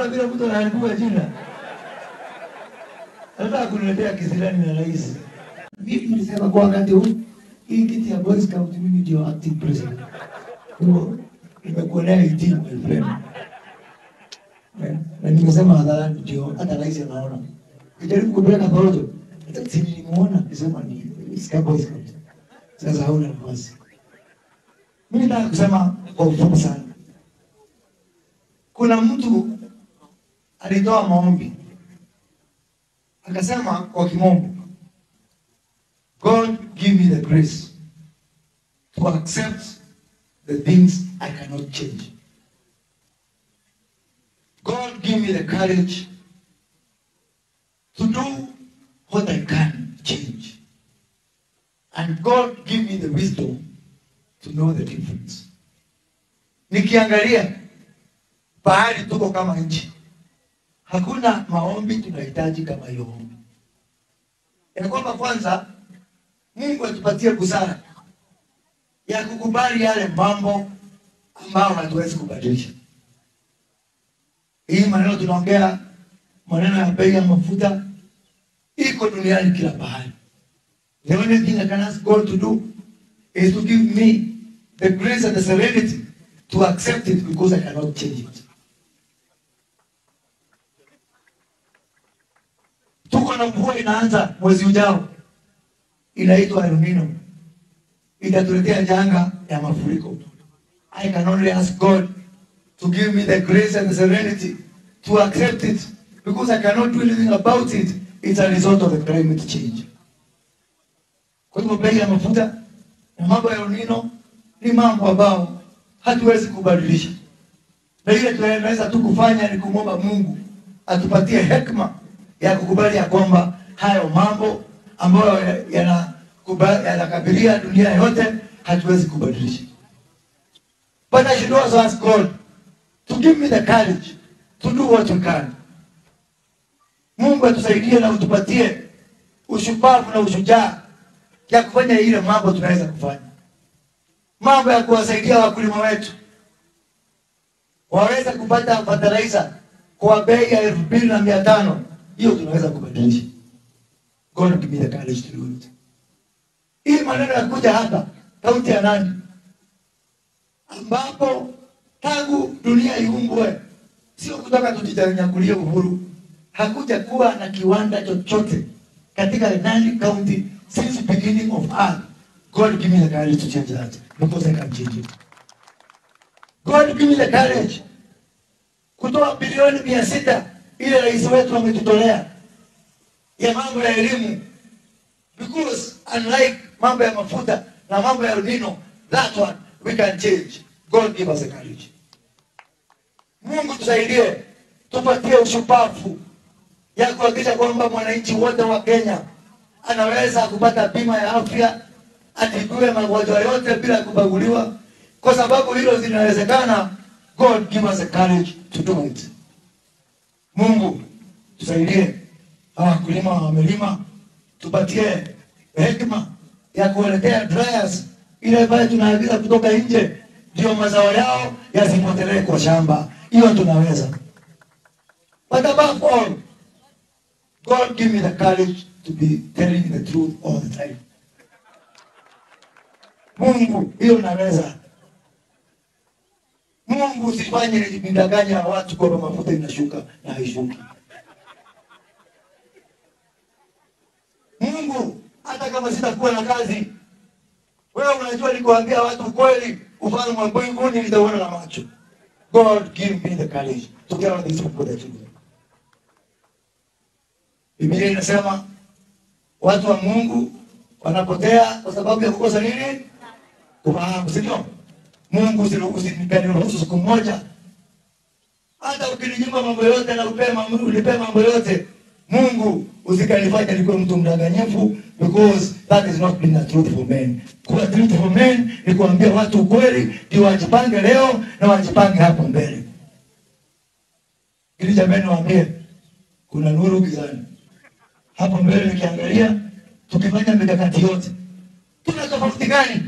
Unaona vile mtu anaharibiwa jina. Anataka kuniletea kisirani na rais. Mimi nilisema kwa wakati huu hii kiti ya Boy Scout mimi ndio acting president. Kwa hiyo nimekuonea 18 my friend. Eh, Na nimesema hadharani ndio hata rais anaona. Kijaribu kupeleka porojo. Hata si nilimuona nisema ni Scout Boy Scout. Sasa hauna nafasi. Mimi nataka kusema kwa ufupi sana. Kuna mtu alitoa maombi akasema kwa kimombo, God give me the grace to accept the things I cannot change. God give me the courage to do what I can change. And God give me the wisdom to know the difference. Nikiangalia pahali tuko kama nchi, hakuna maombi tunahitaji kama hiyo ombi, ya kwamba kwanza Mungu atupatie busara ya kukubali yale mambo ambayo hatuwezi kubadilisha. Hii maneno tunaongea, maneno ya bei ya mafuta iko duniani kila pahali. The only thing I can ask God to do is to give me the grace and the serenity to accept it because I cannot change it. Tuko na mvua inaanza mwezi ujao, inaitwa El Nino, itatuletea janga ya mafuriko. I can only ask God to give me the grace and the serenity to accept it because I cannot do anything about it. It's a result of the climate change. Kwa hivyo bei ya mafuta na mambo ya El Nino ni mambo ambayo hatuwezi kubadilisha, na ile tunaweza tu kufanya ni kumwomba Mungu atupatie hekima ya kukubali ya kwamba hayo mambo ambayo yanakubali- yanakabilia dunia yote hatuwezi kubadilisha. But I should also ask God to give me the courage to do what we can. Mungu atusaidie na utupatie ushupavu na ushujaa ya kufanya ile mambo tunaweza kufanya, mambo ya kuwasaidia wakulima wetu waweze kupata fertilizer kwa bei ya elfu mbili na mia tano. Hiyo tunaweza kubadilisha. God give me the courage to do it. Hii maneno ya kuja hapa kaunti ya Nandi ambapo tangu dunia iumbwe, sio kutoka tujitanyakulie uhuru, hakuja kuwa na kiwanda chochote katika Nandi County since beginning of earth. God give me the courage to change that because I can change it. God give me the courage kutoa bilioni mia sita ile rais wetu ametutolea ya mambo ya elimu because unlike mambo ya mafuta na mambo ya El Nino, that one we can change. God give us the courage. Mungu tusaidie, tupatie ushupavu ya kuhakikisha kwamba mwananchi wote wa Kenya anaweza kupata bima ya afya, atibiwe magonjwa yote bila kubaguliwa, kwa sababu hilo zinawezekana. God give us the courage to do it. Mungu tusaidie, hawa wakulima wamelima, tupatie hekima ya kuwaletea dryers ile ambayo tunaagiza kutoka nje, ndio mazao yao yasipotelee kwa shamba. Hiyo tunaweza, but above all, God give me the courage to be telling the truth all the time. Mungu, hiyo naweza. Mungu usifanye nidanganya watu kwamba mafuta inashuka na haishuki. Mungu, hata kama sitakuwa na kazi, wewe unajua nikuambia watu ukweli, ufalme wa mbinguni nitauona na macho. God give me the courage to tell these people the truth. Biblia inasema watu wa Mungu wanapotea kwa sababu ya kukosa nini? Kufahamu, si ndio? Mungu usiniruhusu siku moja hata ukininyima mambo yote na upe mambo, unipe mambo yote Mungu usikanifanya nikuwe mtu mdanganyifu because that is not being a truth for men. Kuwa truth for men ni kuambia watu ukweli ndio wajipange leo na wajipange hapo mbele. Ili jamani niwaambie kuna nuru gizani. Hapo mbele nikiangalia tukifanya mikakati yote. Tuna tofauti gani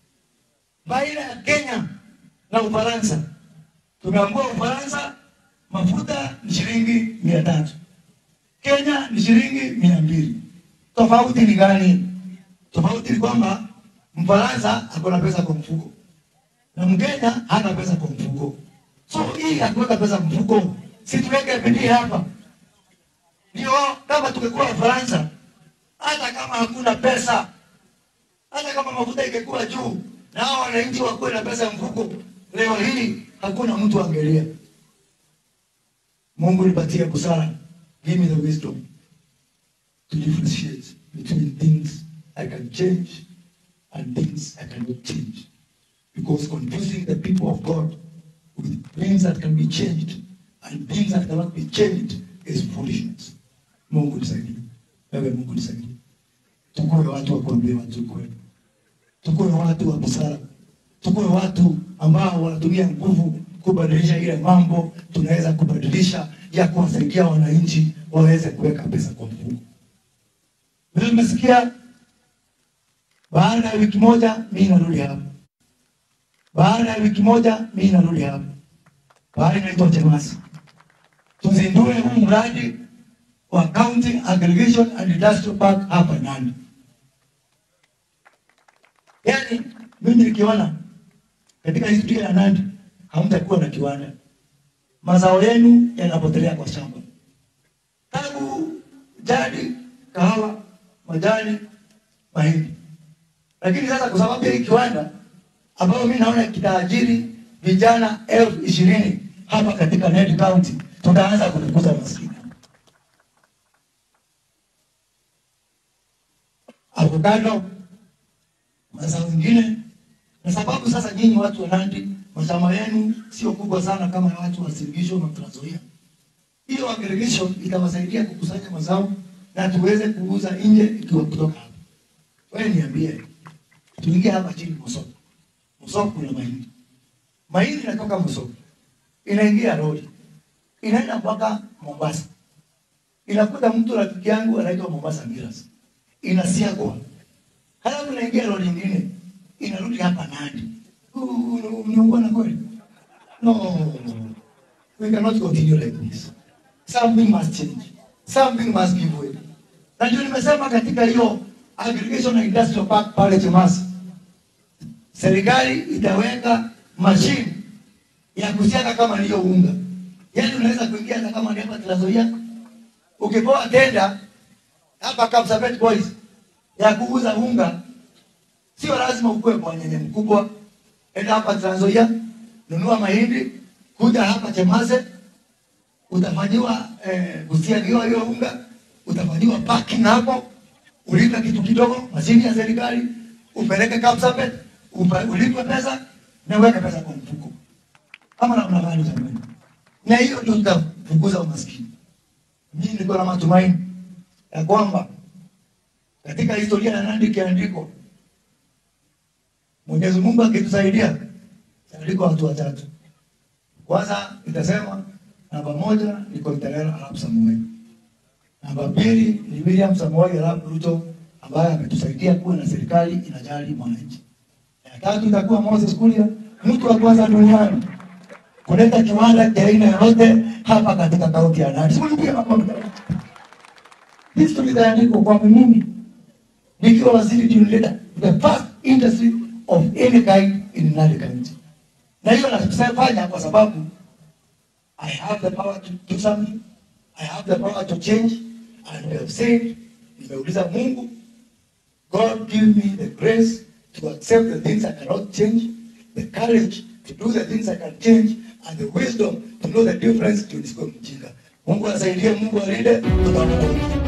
baina ya Kenya na Ufaransa? Tumeambiwa Ufaransa mafuta ni shilingi mia tatu Kenya ni shilingi mia mbili Tofauti ni gani? Tofauti ni kwamba Mfaransa ako na pesa kwa mfuko na Mkenya hana pesa kwa mfuko. So hii ya kuweka pesa mfuko, si tuweke bidii hapa, ndio kama tungekuwa Wafaransa, hata kama hakuna pesa, hata kama mafuta ingekuwa juu na hao wananchi wakuwe na pesa mfuko, leo hii hakuna mtu angelia. Mungu nipatie busara, give me the wisdom to differentiate between things I can change and things I cannot change. Because confusing the people of God with things that can be changed and things that cannot be changed is foolishness. Mungu nisaidie. Wewe Mungu nisaidie. Tukuwe watu wa kuambia watu ukweli. Tukuwe watu wa busara. Tukuwe watu ambao wanatumia nguvu kubadilisha ile mambo tunaweza kubadilisha ya kuwasaidia wananchi waweze kuweka pesa kwa mfuko. Vile mmesikia, baada ya wiki moja mimi narudi hapa. Baada ya wiki moja mimi narudi hapa. Baada inaitwa Chemasi. Tuzindue huu mradi wa County Aggregation and Industrial Park hapa Nandi. Yaani mimi nikiona katika historia ya Nandi hamtakuwa na kiwanda, mazao yenu yanapotelea kwa shamba, tangu jadi, kahawa, majani, mahindi. Lakini sasa kwa sababu ya hii kiwanda ambayo mimi naona kitaajiri vijana elfu ishirini hapa katika Nandi County, tutaanza kupunguza maskini. Avocado, mazao mengine, na sababu sasa nyinyi watu wa Nandi mashamba yenu sio kubwa sana kama ya watu wa Sirgisho na Trans Nzoia. Hiyo aggregation itawasaidia kukusanya mazao na tuweze kuuza nje ikiwa kutoka hapa. Wewe niambie, tuingie hapa chini Mosoko. Mosoko kuna mahindi. Mahindi inatoka Mosoko. Inaingia lori. Inaenda mpaka Mombasa. Inakuta mtu rafiki yangu anaitwa Mombasa Miras. Inasiagwa. Halafu inaingia lori nyingine. Inarudi hapa Nandi. Mnaungana kweli? No. We cannot continue like this. Something must change. Something must give way. Na ndio nimesema katika hiyo aggregation and industrial park pale Chemasi, serikali itaweka mashine ya kusiaga kama ndiyo unga. Yaani unaweza kuingia hata kama ni hapa Trans Nzoia. Ukipoa tenda hapa Kapsabet Boys ya kuuza unga, sio lazima ukue kwa nyenye mkubwa. Enda hapa Trans Nzoia, nunua mahindi, kuja hapa Chemase, utafanyiwa eh, kusiagiwa hiyo unga, utafanyiwa packing hapo, ulipe kitu kidogo, mashini ya serikali, upeleke Kapsabet, upa- ulipe pesa na uweke pesa kwa mfuko, kama namna gani jamani? Na hiyo ndio tutapunguza umaskini. Mimi niko na matumaini ya kwamba katika historia ya Nandi ikiandikwa, Mwenyezi Mungu akitusaidia, itaandikwa watu watatu. Kwanza nitasema namba moja ni Koitalel Arap Samoei, namba pili ni William Samoei Arap Ruto ambaye ametusaidia kuwa na serikali inajali mwananchi. Ya tatu itakuwa Moses Kuria, mtu wa kwanza duniani kuleta kiwanda cha aina yoyote hapa katika kaunti ya Nandi. Simulikie makofi. History itaandikwa kwamba mimi nikiwa waziri team leader, the first industry of any kind in Nandi County. Na hiyo nasifanya kwa sababu I have the power to do something. I have the power to change. And I have said, nimeuliza Mungu, God give me the grace to accept the things I cannot change, the courage to do the things I can change, and the wisdom to know the difference to nisikuwe mjinga. Mungu asaidie, Mungu alinde, tutaona.